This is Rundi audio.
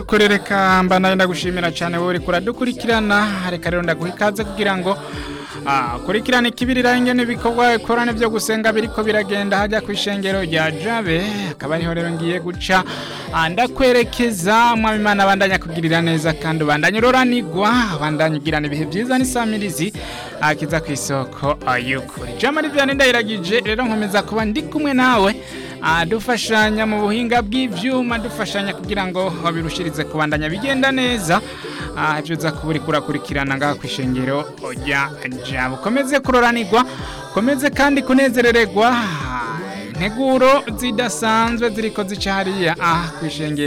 nuko reka mba nawe ndagushimira cyane wowe uri kuradukurikirana reka rero ndaguha ikaze kugira ngo kurikirane ikibirira ingene ibikorwa ikorane byo gusenga biriko biragenda hajya ku ishengero rya jabe akaba ariho rero ngiye guca ndakwerekeza mwami imana bandanya kugirira neza kandi ubandanya uroranigwa bandanya ugirana ibihe byiza n'isamirizi akiza ku isoko y'ukuri jama rivyane ndayiragije rero nkomeza kuba ndi kumwe nawe dufashanya mu buhinga bw'ivyuma dufashanya kugira ngo birushirize kubandanya bigenda neza ibyo uza kuba uri kurakurikirana ngaha ku ishengero ujya jabo ukomeze kuroranirwa ukomeze kandi kunezerererwa integuro zidasanzwe ziriko zica hariya aha ku ishengero